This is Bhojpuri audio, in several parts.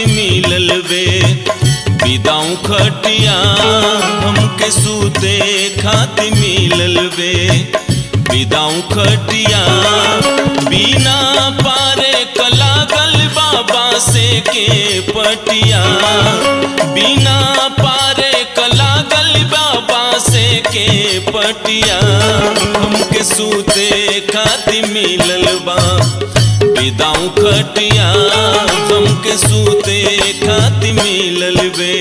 खाति मिलल बे विदाऊ खटिया हमके सूते खाति मिलल बे विदाऊ खटिया बिना पारे कलागल बाबा से के पटिया बिना पारे कलागल बाबा से के पटिया हमके सूते खाति मिलल बा विदाऊ खटिया हमके सूते खाति मिलल बे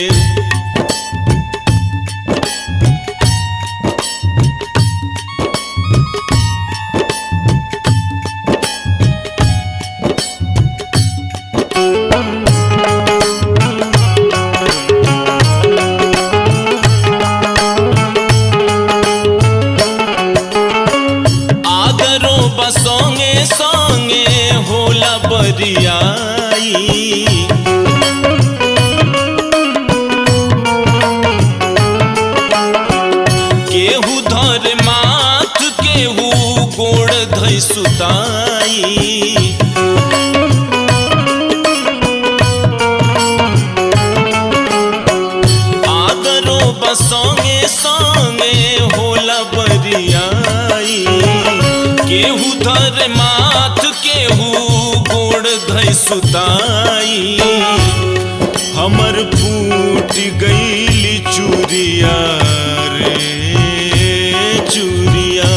आदरो बसोंगे सोंगे होला बरियाई केहू धर माथ केहू गोड़ धै सुताई आदरो बसोंगे सोंगे होला बरियाई केहू धर माथ केहू गोड़ धै सुताई हमर फूट गईली चूरिया रे चूरिया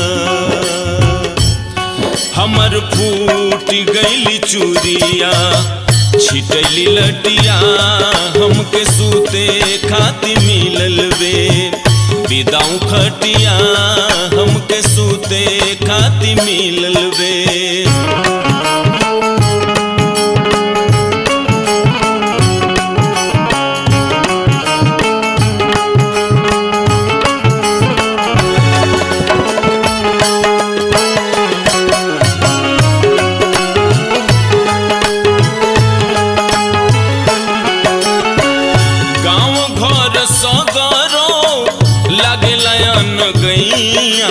हमर फूट गईली चूरिया छिटैली लटिया हमके सूते खाति मिलल बे विदाऊ खटिया हमके सूते खाति मिलल बे गाँव घर सगरो लागे लयन गैया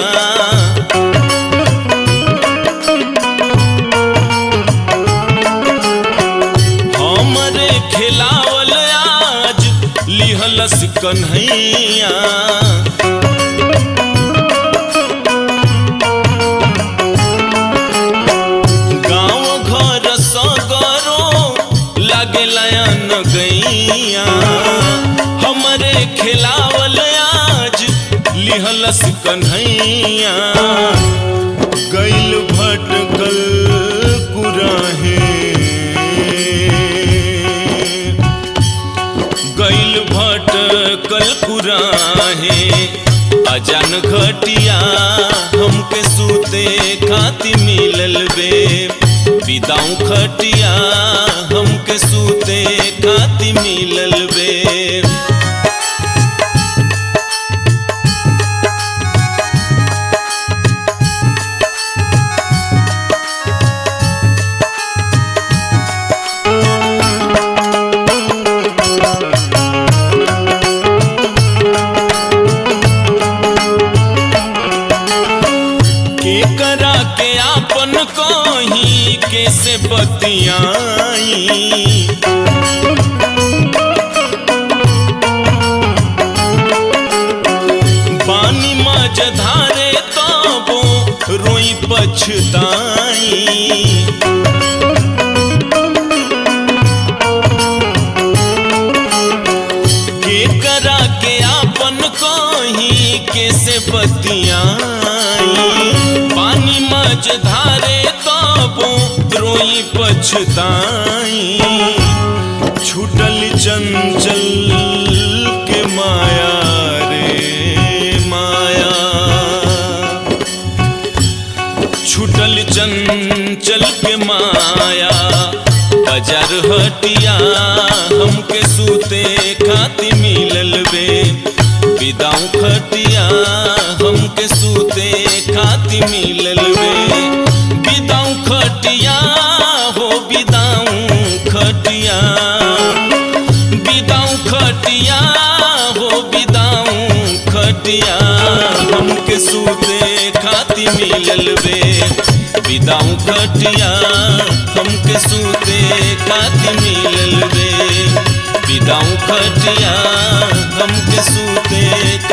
हमरे खिलावल आज लिहलस कन्हैया गाँव घर सगरो लागे लयन गैया हमरे खिलावल आज लिहलस कन्हैया गैल भटकल कुराहे गैल भटकल कुराहे अजान घटिया हमके सूते खाति मिलल बे विदाऊ खटिया हमके सूते खाति मिलल बे के करा के आपन कहीं कैसे बतियाई पानी मज धारे तबो रोई पछताई के करा के आपन कहीं कैसे बतियाई पानी मज धारे तबो रोई पछताई छूटल चंचल के माया रे माया छूटल चंचल के माया बाजार हटिया हमके सूते खाति मिलल बे विदाऊ खटिया हमके सूते खाति मिलल बे विदाऊ खटिया हो विदाऊ खटिया विदाऊ खटिया हो विदाऊ खटिया हमके सूते खाति मिलल बे विदाऊ खटिया हमके सूते खाति मिलल बे बिदाऊ खटिया हमके सूते